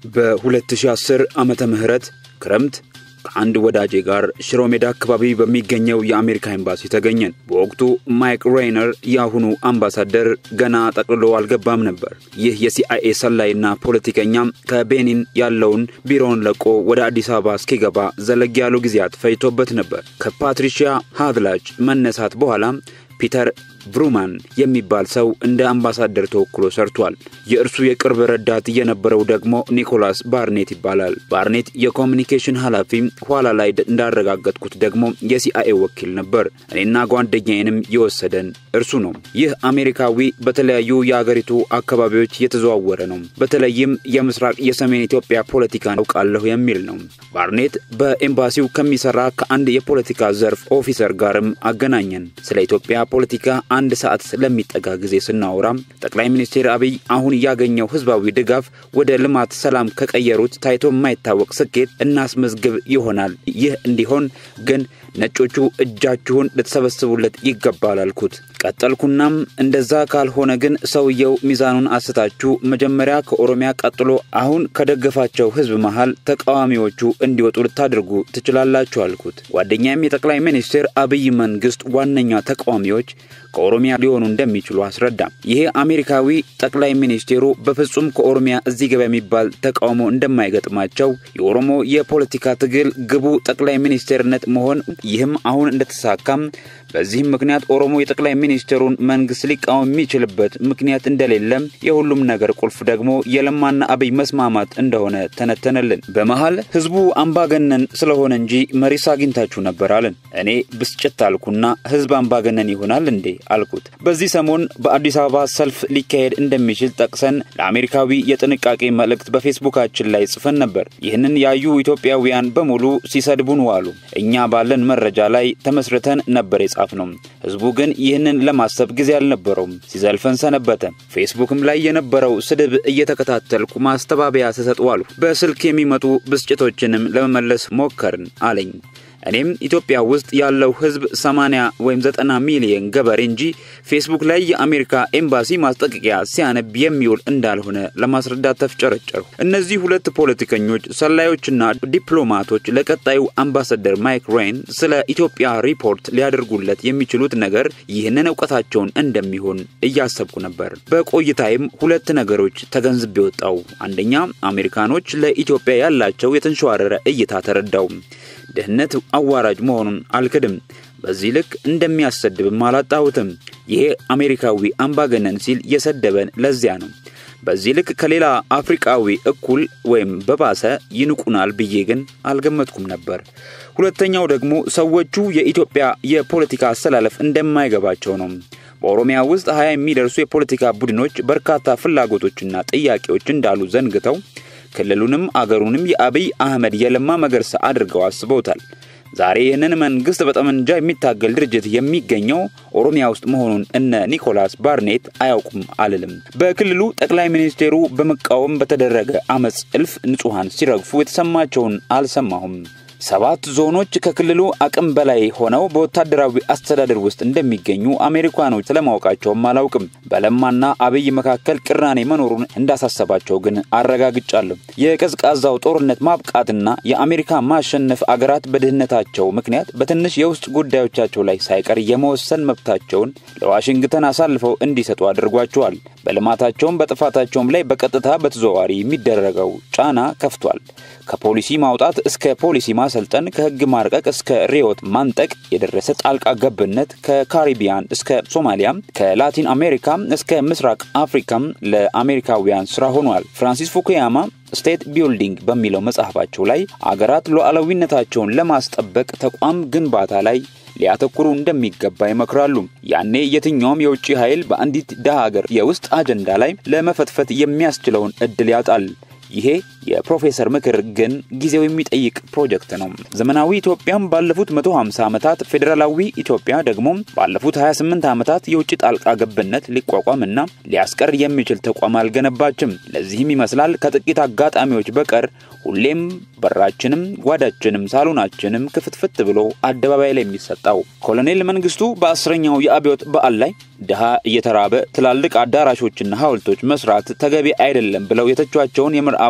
በ2010 ዓመተ ምህረት ክረምት ከአንድ ወዳጄ ጋር ሽሮ ሜዳ አካባቢ በሚገኘው የአሜሪካ ኤምባሲ ተገኘን። በወቅቱ ማይክ ሬይነር የአሁኑ አምባሳደር ገና ጠቅልሎ አልገባም ነበር። ይህ የሲአይኤ ሰላይና ፖለቲከኛም ከቤኒን ያለውን ቢሮውን ለቆ ወደ አዲስ አበባ እስኪገባ ዘለግ ያሉ ጊዜያት ፈጅቶበት ነበር። ከፓትሪሺያ ሃድላጅ መነሳት በኋላ ፒተር ብሩማን የሚባል ሰው እንደ አምባሳደር ተወክሎ ሰርቷል። የእርሱ የቅርብ ረዳት የነበረው ደግሞ ኒኮላስ ባርኔት ይባላል። ባርኔት የኮሚኒኬሽን ኃላፊ፣ ኋላ ላይ እንዳረጋገጥኩት ደግሞ የሲአይኤ ወኪል ነበር። እኔና ጓደኛዬንም የወሰደን እርሱ ነው። ይህ አሜሪካዊ በተለያዩ የአገሪቱ አካባቢዎች የተዘዋወረ ነው። በተለይም የምስራቅ የሰሜን ኢትዮጵያ ፖለቲካ አውቃለሁ የሚል ነው። ባርኔት በኤምባሲው ከሚሰራ ከአንድ የፖለቲካ ዘርፍ ኦፊሰር ጋርም አገናኘን። ስለ ኢትዮጵያ ፖለቲካ አንድ ሰዓት ስለሚጠጋ ጊዜ ስናወራ ጠቅላይ ሚኒስትር አብይ አሁን ያገኘው ህዝባዊ ድጋፍ ወደ ልማት፣ ሰላም ከቀየሩት ታይቶ የማይታወቅ ስኬት እናስመዝግብ ይሆናል። ይህ እንዲሆን ግን ነጮቹ እጃችሁን ልትሰበስቡለት ይገባል አልኩት። ቀጠልኩናም እንደዛ ካልሆነ ግን ሰውየው ሚዛኑን አስታችሁ መጀመሪያ ከኦሮሚያ ቀጥሎ አሁን ከደገፋቸው ህዝብ መሃል ተቃዋሚዎቹ እንዲወጡ ልታደርጉ ትችላላችሁ አልኩት። ጓደኛም የጠቅላይ ሚኒስትር አብይ መንግስት ዋነኛ ተቃዋሚዎች ከኦሮሚያ ሊሆኑ እንደሚችሉ አስረዳም። ይሄ አሜሪካዊ ጠቅላይ ሚኒስቴሩ በፍጹም ከኦሮሚያ እዚህ ገባ የሚባል ተቃውሞ እንደማይገጥማቸው የኦሮሞ የፖለቲካ ትግል ግቡ ጠቅላይ ሚኒስቴርነት መሆን ይህም አሁን እንደተሳካም በዚህም ምክንያት ኦሮሞ የጠቅላይ ሚኒስትሩን መንግስት ሊቃወም የሚችልበት ምክንያት እንደሌለም የሁሉም ነገር ቁልፍ ደግሞ የለማና አብይ መስማማት እንደሆነ ተነተነልን። በመሃል ህዝቡ አምባገነን ስለሆነ እንጂ መሪስ አግኝታችሁ ነበር አለን። እኔ ብስጭት አልኩና ህዝብ አምባገነን ይሆናል እንዴ አልኩት። በዚህ ሰሞን በአዲስ አበባ ሰልፍ ሊካሄድ እንደሚችል ጠቅሰን ለአሜሪካዊ የጥንቃቄ መልእክት በፌስቡካችን ላይ ጽፈን ነበር። ይህንን ያዩ ኢትዮጵያውያን በሙሉ ሲሰድቡን ዋሉ። እኛ ባለን መረጃ ላይ ተመስርተን ነበር የጻፍ ነው። ህዝቡ ግን ይህንን ለማሰብ ጊዜ አልነበረውም፣ ሲዘልፈን ሰነበተ። ፌስቡክም ላይ የነበረው ስድብ እየተከታተልኩ ማስተባበያ ስሰጥ ዋልሁ። በስልክ የሚመጡ ብስጭቶችንም ለመመለስ ሞከርን አለኝ። እኔም ኢትዮጵያ ውስጥ ያለው ህዝብ 80 ወይም 90 ሚሊዮን ገበሬ እንጂ ፌስቡክ ላይ የአሜሪካ ኤምባሲ ማስጠንቀቂያ ሲያነብ የሚውል እንዳልሆነ ለማስረዳት ተፍጨረጨርሁ። እነዚህ ሁለት ፖለቲከኞች፣ ሰላዮችና ዲፕሎማቶች ለቀጣዩ አምባሳደር ማይክ ሬን ስለ ኢትዮጵያ ሪፖርት ሊያደርጉለት የሚችሉት ነገር ይህንን እውቀታቸውን እንደሚሆን እያሰብኩ ነበር። በቆይታይም ሁለት ነገሮች ተገንዝቤ ወጣው። አንደኛ አሜሪካኖች ለኢትዮጵያ ያላቸው የተንሸዋረረ እይታ ተረዳው። ድህነት አዋራጅ መሆኑን አልክድም። በዚህ ልክ እንደሚያሰድብም አላጣሁትም። ይሄ አሜሪካዊ አምባገነን ሲል የሰደበን ለዚያ ነው። በዚህ ልክ ከሌላ አፍሪቃዊ እኩል ወይም በባሰ ይንቁናል ብዬ ግን አልገመትኩም ነበር። ሁለተኛው ደግሞ ሰዎቹ የኢትዮጵያ የፖለቲካ አሰላለፍ እንደማይገባቸው ነው። በኦሮሚያ ውስጥ ሀያ የሚደርሱ የፖለቲካ ቡድኖች በርካታ ፍላጎቶችና ጥያቄዎች እንዳሉ ዘንግተው ክልሉንም አገሩንም የአብይ አህመድ የለማ መገርሳ አድርገው አስበውታል። ዛሬ ይህንን መንግስት በጠመንጃ የሚታገል ድርጅት የሚገኘው ኦሮሚያ ውስጥ መሆኑን እነ ኒኮላስ ባርኔት አያውቁም አልልም። በክልሉ ጠቅላይ ሚኒስቴሩ በመቃወም በተደረገ አመፅ እልፍ ንጹሐን ሲረግፉ የተሰማቸውን አልሰማሁም። ሰባት ዞኖች ከክልሉ አቅም በላይ ሆነው በወታደራዊ አስተዳደር ውስጥ እንደሚገኙ አሜሪካኖች ስለማወቃቸውም አላውቅም። በለማና አብይ መካከል ቅራኔ መኖሩን እንዳሳሰባቸው ግን አረጋግጫለሁ። የቀዝቃዛው ጦርነት ማብቃትና የአሜሪካ ማሸነፍ አገራት በድህነታቸው ምክንያት በትንሽ የውስጥ ጉዳዮቻቸው ላይ ሳይቀር የመወሰን መብታቸውን ለዋሽንግተን አሳልፈው እንዲሰጡ አድርጓቸዋል። በልማታቸውም በጥፋታቸውም ላይ በቀጥታ በተዘዋዋሪ የሚደረገው ጫና ከፍቷል። ከፖሊሲ ማውጣት እስከ ፖሊሲ ማሰልጠን፣ ከህግ ማርቀቅ እስከ ሪዮት ማንጠቅ የደረሰ ጣልቃ ገብነት ከካሪቢያን እስከ ሶማሊያም ከላቲን አሜሪካ እስከ ምስራቅ አፍሪካም ለአሜሪካውያን ስራ ሆኗል። ፍራንሲስ ፉኩያማ ስቴት ቢልዲንግ በሚለው መጽሐፋቸው ላይ አገራት ሉዓላዊነታቸውን ለማስጠበቅ ተቋም ግንባታ ላይ ሊያተኩሩ እንደሚገባ ይመክራሉ። ያኔ የትኛውም የውጭ ኃይል በአንዲት ድሃ ሀገር የውስጥ አጀንዳ ላይ ለመፈትፈት የሚያስችለውን እድል ያጣል። ይሄ የፕሮፌሰር ምክር ግን ጊዜው የሚጠይቅ ፕሮጀክት ነው። ዘመናዊ ኢትዮጵያም ባለፉት 150 ዓመታት፣ ፌዴራላዊ ኢትዮጵያ ደግሞ ባለፉት 28 ዓመታት የውጭ ጣልቃ ገብነት ሊቋቋምና ሊያስቀር የሚችል ተቋም አልገነባችም። ለዚህም ይመስላል ከጥቂት አጋጣሚዎች በቀር ሁሌም በራችንም ጓዳችንም ሳሎናችንም ክፍትፍት ብሎ አደባባይ ላይ የሚሰጣው። ኮሎኔል መንግስቱ በአስረኛው የአብዮት በዓል ላይ ድሃ እየተራበ ትላልቅ አዳራሾችና ሐውልቶች መስራት ተገቢ አይደለም ብለው የተቿቸውን የምዕራቡ ዓለም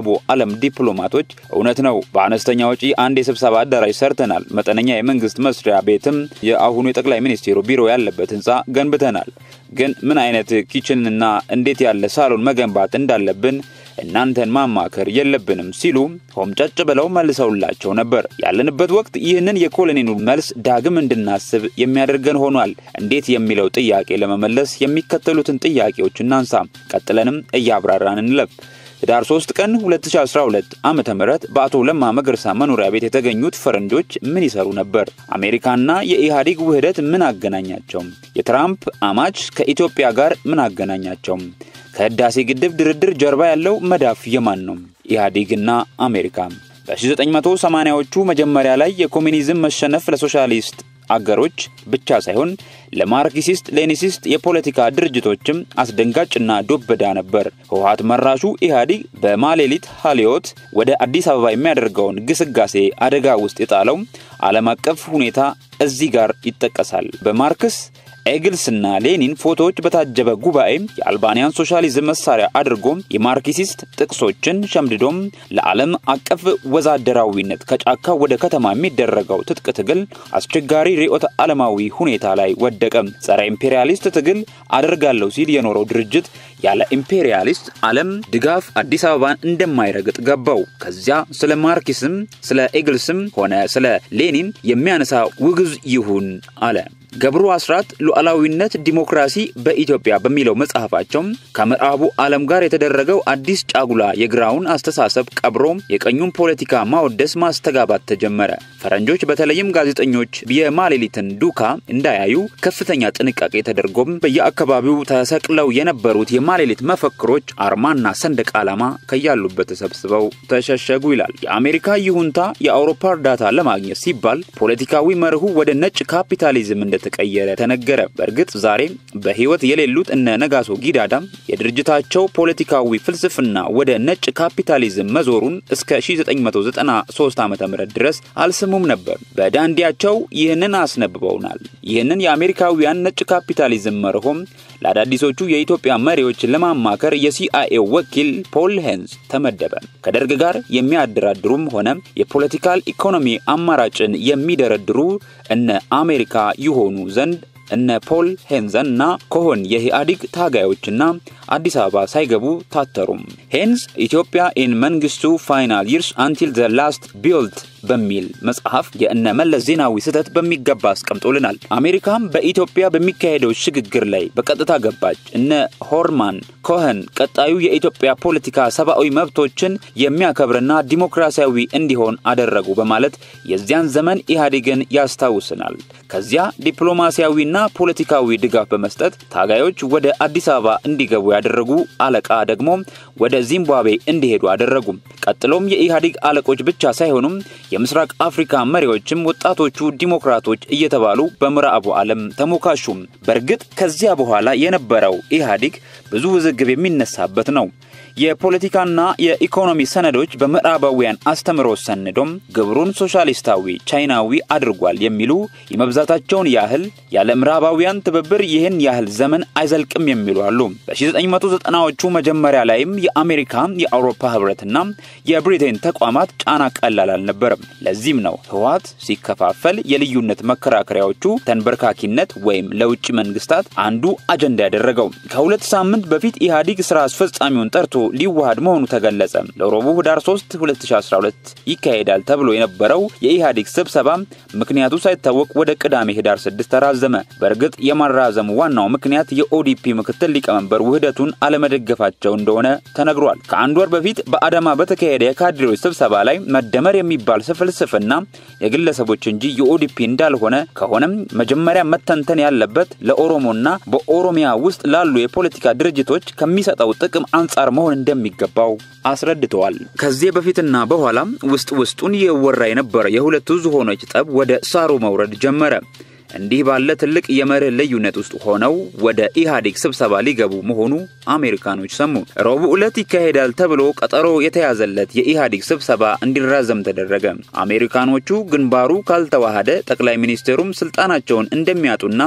የዓለም ዲፕሎማቶች እውነት ነው፣ በአነስተኛ ወጪ አንድ የስብሰባ አዳራሽ ሰርተናል፣ መጠነኛ የመንግስት መስሪያ ቤትም የአሁኑ የጠቅላይ ሚኒስቴሩ ቢሮ ያለበት ህንፃ ገንብተናል። ግን ምን አይነት ኪችንና እንዴት ያለ ሳሎን መገንባት እንዳለብን እናንተን ማማከር የለብንም ሲሉ ሆምጨጭ ብለው መልሰውላቸው ነበር። ያለንበት ወቅት ይህንን የኮሎኔሉ መልስ ዳግም እንድናስብ የሚያደርገን ሆኗል። እንዴት የሚለው ጥያቄ ለመመለስ የሚከተሉትን ጥያቄዎች እናንሳ። ቀጥለንም እያብራራን እንለፍ። ህዳር 3 ቀን 2012 ዓ ም በአቶ ለማ መገርሳ መኖሪያ ቤት የተገኙት ፈረንጆች ምን ይሰሩ ነበር? አሜሪካና የኢህአዴግ ውህደት ምን አገናኛቸው? የትራምፕ አማች ከኢትዮጵያ ጋር ምን አገናኛቸው? ከህዳሴ ግድብ ድርድር ጀርባ ያለው መዳፍ የማን ነው? ኢህአዴግና አሜሪካ። በ1980ዎቹ መጀመሪያ ላይ የኮሚኒዝም መሸነፍ ለሶሻሊስት አገሮች ብቻ ሳይሆን ለማርክሲስት ሌኒሲስት የፖለቲካ ድርጅቶችም አስደንጋጭና ዶበዳ ነበር። ህወሀት መራሹ ኢህአዴግ በማሌሊት ሀሊዮት ወደ አዲስ አበባ የሚያደርገውን ግስጋሴ አደጋ ውስጥ የጣለው ዓለም አቀፍ ሁኔታ እዚህ ጋር ይጠቀሳል። በማርክስ ኤግልስና ሌኒን ፎቶዎች በታጀበ ጉባኤ የአልባንያን ሶሻሊዝም መሳሪያ አድርጎ የማርክሲስት ጥቅሶችን ሸምድዶም ለዓለም አቀፍ ወዛደራዊነት ከጫካ ወደ ከተማ የሚደረገው ትጥቅ ትግል አስቸጋሪ ርዕዮተ ዓለማዊ ሁኔታ ላይ ወደቀ። ጸረ ኢምፔሪያሊስት ትግል አደርጋለሁ ሲል የኖረው ድርጅት ያለ ኢምፔሪያሊስት ዓለም ድጋፍ አዲስ አበባን እንደማይረግጥ ገባው። ከዚያ ስለ ማርክስም ስለ ኤግልስም ሆነ ስለ ሌኒን የሚያነሳ ውግዝ ይሁን አለ። ገብሩ አስራት ሉዓላዊነት ዲሞክራሲ በኢትዮጵያ በሚለው መጽሐፋቸው ከምዕራቡ ዓለም ጋር የተደረገው አዲስ ጫጉላ የግራውን አስተሳሰብ ቀብሮ የቀኙን ፖለቲካ ማወደስ ማስተጋባት ተጀመረ። ፈረንጆች በተለይም ጋዜጠኞች የማሌሊትን ዱካ እንዳያዩ ከፍተኛ ጥንቃቄ ተደርጎም በየአካባቢው ተሰቅለው የነበሩት የማሌሊት መፈክሮች አርማና ሰንደቅ ዓላማ ከያሉበት ተሰብስበው ተሸሸጉ ይላል። የአሜሪካ ይሁንታ የአውሮፓ እርዳታ ለማግኘት ሲባል ፖለቲካዊ መርሁ ወደ ነጭ ካፒታሊዝም እንደ ተቀየረ ተነገረ። በእርግጥ ዛሬ በሕይወት የሌሉት እነ ነጋሶ ጊዳዳ የድርጅታቸው ፖለቲካዊ ፍልስፍና ወደ ነጭ ካፒታሊዝም መዞሩን እስከ 1993 ዓ ም ድረስ አልስሙም ነበር። በዳንዲያቸው ይህንን አስነብበውናል። ይህንን የአሜሪካውያን ነጭ ካፒታሊዝም መርሆም ለአዳዲሶቹ የኢትዮጵያ መሪዎች ለማማከር የሲአይኤ ወኪል ፖል ሄንዝ ተመደበ። ከደርግ ጋር የሚያደራድሩም ሆነ የፖለቲካል ኢኮኖሚ አማራጭን የሚደረድሩ እነ አሜሪካ ይሆኑ ዘንድ እነ ፖል ሄንዘን እና ኮሆን የኢህአዴግ ታጋዮችና አዲስ አበባ ሳይገቡ ታተሩም። ሄንዝ ኢትዮጵያ ኢን መንግስቱ ፋይናል ይርስ አንቲል ዘ ላስት ቢልት በሚል መጽሐፍ የእነ መለስ ዜናዊ ስህተት በሚገባ አስቀምጦልናል። አሜሪካም በኢትዮጵያ በሚካሄደው ሽግግር ላይ በቀጥታ ገባች። እነ ሆርማን ኮኸን ቀጣዩ የኢትዮጵያ ፖለቲካ ሰብአዊ መብቶችን የሚያከብርና ዲሞክራሲያዊ እንዲሆን አደረጉ በማለት የዚያን ዘመን ኢህአዴግን ያስታውስናል። ከዚያ ዲፕሎማሲያዊና ፖለቲካዊ ድጋፍ በመስጠት ታጋዮች ወደ አዲስ አበባ እንዲገቡ ያደረጉ አለቃ ደግሞ ወደ ዚምባብዌ እንዲሄዱ አደረጉ። ቀጥሎም የኢህአዴግ አለቆች ብቻ ሳይሆኑም የምስራቅ አፍሪካ መሪዎችም ወጣቶቹ ዲሞክራቶች እየተባሉ በምዕራቡ ዓለም ተሞካሹም። በእርግጥ ከዚያ በኋላ የነበረው ኢህአዴግ ብዙ ውዝግብ የሚነሳበት ነው። የፖለቲካና የኢኮኖሚ ሰነዶች በምዕራባውያን አስተምሮ ሰንዶም ግብሩን ሶሻሊስታዊ ቻይናዊ አድርጓል የሚሉ የመብዛታቸውን ያህል ያለ ምዕራባውያን ትብብር ይህን ያህል ዘመን አይዘልቅም የሚሉ አሉ። በ1990ዎቹ መጀመሪያ ላይም የአሜሪካ የአውሮፓ ህብረትና የብሪቴን ተቋማት ጫና ቀላል አልነበረም። ለዚህም ነው ህወሓት ሲከፋፈል የልዩነት መከራከሪያዎቹ ተንበርካኪነት ወይም ለውጭ መንግስታት አንዱ አጀንዳ ያደረገው። ከሁለት ሳምንት በፊት ኢህአዴግ ስራ አስፈጻሚውን ጠርቶ ሊዋሃድ መሆኑ ተገለጸ። ለረቡዕ ህዳር 3 2012 ይካሄዳል ተብሎ የነበረው የኢህአዴግ ስብሰባ ምክንያቱ ሳይታወቅ ወደ ቅዳሜ ህዳር 6 ተራዘመ። በእርግጥ የማራዘሙ ዋናው ምክንያት የኦዲፒ ምክትል ሊቀመንበር ውህደቱን አለመደገፋቸው እንደሆነ ተነግሯል። ከአንድ ወር በፊት በአዳማ በተካሄደ የካድሬዎች ስብሰባ ላይ መደመር የሚባል ፍልስፍና የግለሰቦች እንጂ የኦዲፒ እንዳልሆነ ከሆነም መጀመሪያ መተንተን ያለበት ለኦሮሞና በኦሮሚያ ውስጥ ላሉ የፖለቲካ ድርጅቶች ከሚሰጠው ጥቅም አንጻር መሆን እንደሚገባው አስረድተዋል። ከዚህ በፊትና በኋላም ውስጥ ውስጡን የወራ የነበረ የሁለቱ ዝሆኖች ጠብ ወደ ሳሩ መውረድ ጀመረ። እንዲህ ባለ ትልቅ የመርህ ልዩነት ውስጥ ሆነው ወደ ኢህአዴግ ስብሰባ ሊገቡ መሆኑ አሜሪካኖች ሰሙ። ረቡዕ ዕለት ይካሄዳል ተብሎ ቀጠሮ የተያዘለት የኢህአዴግ ስብሰባ እንዲራዘም ተደረገ። አሜሪካኖቹ ግንባሩ ካልተዋሃደ ጠቅላይ ሚኒስትሩም ስልጣናቸውን እንደሚያጡና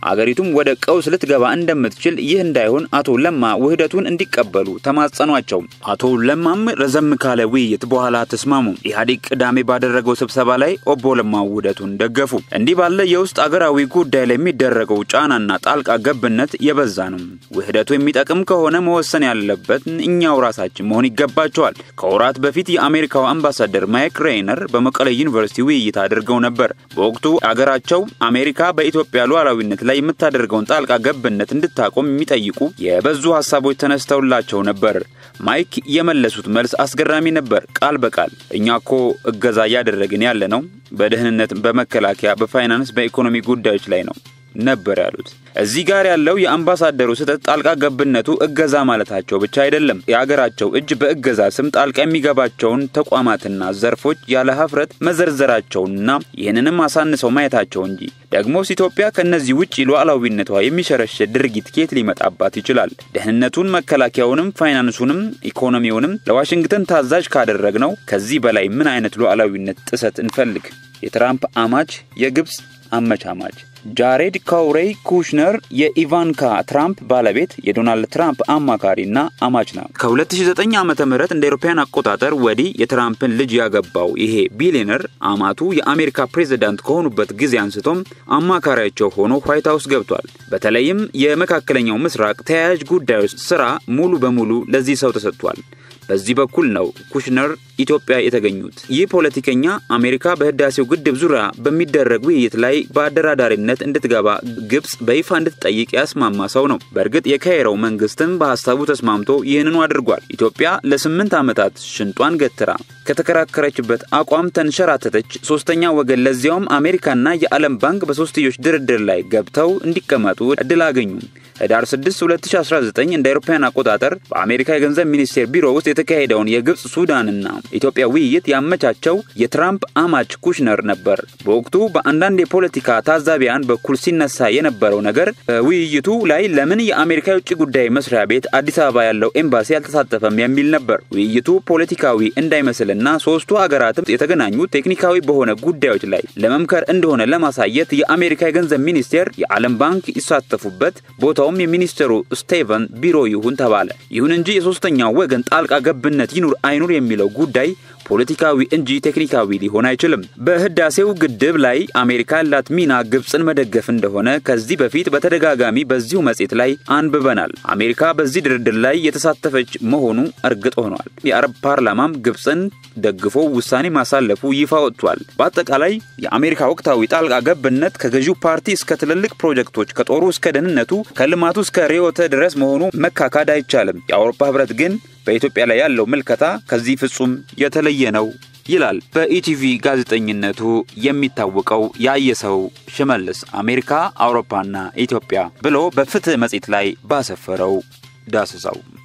አገሪቱም ወደ ቀውስ ልትገባ እንደምትችል ይህ እንዳይሆን አቶ ለማ ውህደቱን እንዲቀበሉ ተማጸኗቸው። አቶ ለማም ረዘም ካለ ውይይት በኋላ ተስማሙ። ኢህአዴግ ቅዳሜ ባደረገው ስብሰባ ላይ ኦቦ ለማ ውህደቱን ደገፉ። እንዲህ ባለ የውስጥ አገራዊ ጉዳይ ላይ የሚደረገው ጫናና ጣልቃ ገብነት የበዛ ነው። ውህደቱ የሚጠቅም ከሆነ መወሰን ያለበት እኛው ራሳችን መሆን ይገባቸዋል። ከወራት በፊት የአሜሪካው አምባሳደር ማይክ ሬይነር በመቀለ ዩኒቨርሲቲ ውይይት አድርገው ነበር። በወቅቱ አገራቸው አሜሪካ በኢትዮጵያ ሉዓላዊነት ላይ የምታደርገውን ጣልቃ ገብነት እንድታቆም የሚጠይቁ የበዙ ሀሳቦች ተነስተውላቸው ነበር። ማይክ የመለሱት መልስ አስገራሚ ነበር። ቃል በቃል እኛ እኮ እገዛ እያደረግን ያለ ነው በደህንነት፣ በመከላከያ፣ በፋይናንስ፣ በኢኮኖሚ ጉዳዮች ላይ ነው ነበር ያሉት። እዚህ ጋር ያለው የአምባሳደሩ ስህተት ጣልቃ ገብነቱ እገዛ ማለታቸው ብቻ አይደለም። የአገራቸው እጅ በእገዛ ስም ጣልቃ የሚገባቸውን ተቋማትና ዘርፎች ያለ ሀፍረት መዘርዘራቸውንና ይህንንም አሳንሰው ማየታቸው እንጂ። ደግሞስ ኢትዮጵያ ከእነዚህ ውጭ ሉዓላዊነቷ የሚሸረሽር ድርጊት ኬት ሊመጣባት ይችላል? ደህንነቱን፣ መከላከያውንም፣ ፋይናንሱንም ኢኮኖሚውንም ለዋሽንግተን ታዛዥ ካደረግነው ከዚህ በላይ ምን አይነት ሉዓላዊነት ጥሰት እንፈልግ? የትራምፕ አማች የግብፅ አመቻማች ጃሬድ ካውሬይ ኩሽነር የኢቫንካ ትራምፕ ባለቤት የዶናልድ ትራምፕ አማካሪና አማች ነው። ከ2009 ዓ ም እንደ አውሮፓውያን አቆጣጠር ወዲህ የትራምፕን ልጅ ያገባው ይሄ ቢሊዮነር አማቱ የአሜሪካ ፕሬዝዳንት ከሆኑበት ጊዜ አንስቶም አማካሪያቸው ሆኖ ዋይት ሀውስ ገብቷል። በተለይም የመካከለኛው ምስራቅ ተያያዥ ጉዳዮች ስራ ሙሉ በሙሉ ለዚህ ሰው ተሰጥቷል። በዚህ በኩል ነው ኩሽነር ኢትዮጵያ የተገኙት። ይህ ፖለቲከኛ አሜሪካ በህዳሴው ግድብ ዙሪያ በሚደረግ ውይይት ላይ በአደራዳሪነት እንድትገባ ግብጽ በይፋ እንድትጠይቅ ያስማማ ሰው ነው። በእርግጥ የካይሮው መንግስትም በሀሳቡ ተስማምቶ ይህንኑ አድርጓል። ኢትዮጵያ ለስምንት ዓመታት ሽንጧን ገትራ ከተከራከረችበት አቋም ተንሸራተተች። ሶስተኛ ወገን ለዚያውም አሜሪካና የዓለም ባንክ በሶስትዮሽ ድርድር ላይ ገብተው እንዲቀመጡ እድል አገኙ። ህዳር 6 2019 እንደ አውሮፓውያን አቆጣጠር በአሜሪካ የገንዘብ ሚኒስቴር ቢሮ ውስጥ የተካሄደውን የግብጽ ሱዳንና ኢትዮጵያ ውይይት ያመቻቸው የትራምፕ አማች ኩሽነር ነበር። በወቅቱ በአንዳንድ የፖለቲካ ታዛቢያን በኩል ሲነሳ የነበረው ነገር በውይይቱ ላይ ለምን የአሜሪካ የውጭ ጉዳይ መስሪያ ቤት አዲስ አበባ ያለው ኤምባሲ አልተሳተፈም የሚል ነበር። ውይይቱ ፖለቲካዊ እንዳይመስልና ሶስቱ ሀገራትም የተገናኙ ቴክኒካዊ በሆነ ጉዳዮች ላይ ለመምከር እንደሆነ ለማሳየት የአሜሪካ የገንዘብ ሚኒስቴር፣ የዓለም ባንክ ይሳተፉበት ቦታውም የሚኒስትሩ ስቴቨን ቢሮ ይሁን ተባለ። ይሁን እንጂ የሶስተኛው ወገን ጣልቃ ገብነት ይኑር አይኑር የሚለው ጉዳይ ፖለቲካዊ እንጂ ቴክኒካዊ ሊሆን አይችልም። በህዳሴው ግድብ ላይ አሜሪካ ያላት ሚና ግብፅን መደገፍ እንደሆነ ከዚህ በፊት በተደጋጋሚ በዚሁ መጽሔት ላይ አንብበናል። አሜሪካ በዚህ ድርድር ላይ የተሳተፈች መሆኑ እርግጥ ሆኗል። የአረብ ፓርላማም ግብፅን ደግፎ ውሳኔ ማሳለፉ ይፋ ወጥቷል። በአጠቃላይ የአሜሪካ ወቅታዊ ጣልቃ ገብነት ከገዢው ፓርቲ እስከ ትልልቅ ፕሮጀክቶች፣ ከጦሩ እስከ ደህንነቱ፣ ከልማቱ እስከ ርዕዮተ ድረስ መሆኑ መካካድ አይቻልም። የአውሮፓ ህብረት ግን በኢትዮጵያ ላይ ያለው ምልከታ ከዚህ ፍጹም የተለየ ነው ይላል በኢቲቪ ጋዜጠኝነቱ የሚታወቀው ያየሰው ሽመልስ አሜሪካ፣ አውሮፓና ኢትዮጵያ ብሎ በፍትህ መጽሔት ላይ ባሰፈረው ዳሰሳው